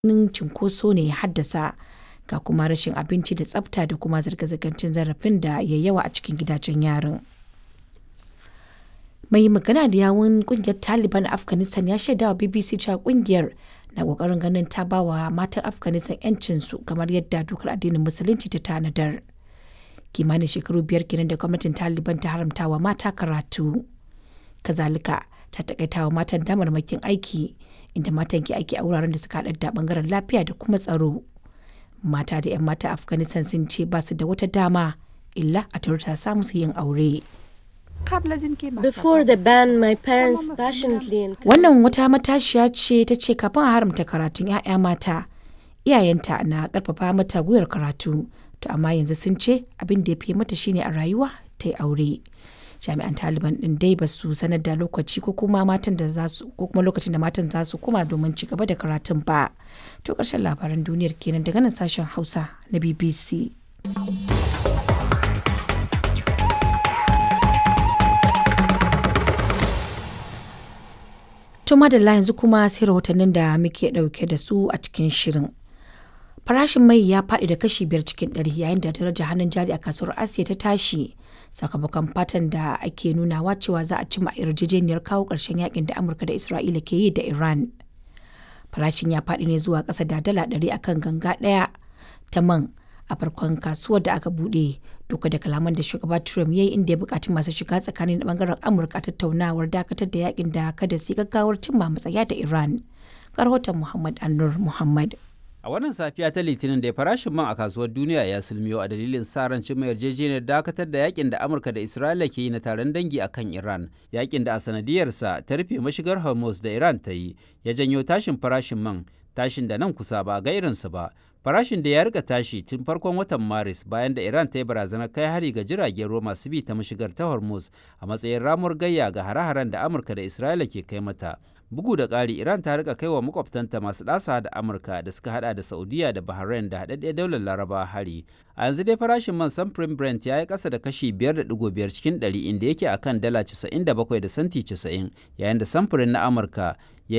ganin cunkoso ne ya haddasa ga kuma rashin abinci da tsafta da kuma zirga-zirgar cin zarafin da ya yawa a cikin gidajen yarin. Mai magana da yawun kungiyar Taliban a Afghanistan ya shaida wa BBC cewa kungiyar na kokarin ganin ta ba wa matan Afghanistan 'yancinsu kamar yadda dokar addinin Musulunci ta tanadar. Kimanin shekaru biyar kenan da gwamnatin Taliban ta haramta wa mata karatu. Kazalika ta takaita wa matan damarmakin aiki inda matan ke aiki a wuraren da suka haɗar da bangaren lafiya da kuma tsaro. Mata da 'yan mata Afghanistan sun ce ba su da wata dama illa a turta samu su yin aure. Before the ban, my parents passionately encouraged Wannan wata matashiya ce ta ce kafin a haramta karatun 'ya'ya mata, iyayenta na karfafa mata gwiwar karatu, to amma yanzu sun ce abin da ya fi mata shine a rayuwa ta yi aure. Jami'an Taliban din dai ba su sanar da lokaci ko kuma matan da za su ko kuma lokacin da matan za su koma domin ci gaba da karatun ba. To ƙarshen labaran duniyar kenan daga nan sashen Hausa na BBC. To madalla yanzu kuma sai rahotannin da muke ɗauke da su a cikin shirin. Farashin mai ya faɗi da kashi biyar cikin ɗari yayin da darajar hannun jari a kasuwar Asiya ta tashi sakamakon fatan da ake nunawa cewa za a cimma yarjejeniyar kawo ƙarshen yakin da Amurka da Isra'ila ke yi da Iran. Farashin ya faɗi ne zuwa ƙasa da dala ɗari akan ganga ɗaya ta man a farkon kasuwar da aka buɗe duka da kalaman da shugaba Trump ya yi inda ya buƙaci masu shiga tsakanin da bangaren Amurka tattaunawar dakatar da yakin da kada su gaggawar cimma matsaya da Iran. Karhoton Muhammad Annur Muhammad. A wannan safiya ta Litinin da farashin man a kasuwar duniya ya sulmiyo a dalilin sa ran cimma yarjejeniyar dakatar da yakin da Amurka da Isra'ila ke yi na taron dangi a kan Iran. Yakin da a sanadiyarsa ta rufe mashigar Hormuz da Iran ta yi ya janyo tashin farashin man, tashin da nan kusa ba ga irinsu ba. Farashin da ya rika tashi tun farkon watan Maris bayan da Iran ta yi barazanar kai hari ga jiragen ruwa masu bi ta mashigar ta Hormuz a matsayin ramuwar gayya ga hare-haren da Amurka da Isra'ila ke kai mata. Bugu da ƙari, Iran ta rika kaiwa makwabtanta masu ɗasa da Amurka da suka hada da Saudiya da Bahrain da haɗaɗɗiyar daular Laraba hari. A yanzu dai farashin man samfurin Brent ya yi ƙasa da kashi 5.5 cikin 100 inda yake akan dala 97 da santi 90 yayin da samfurin na Amurka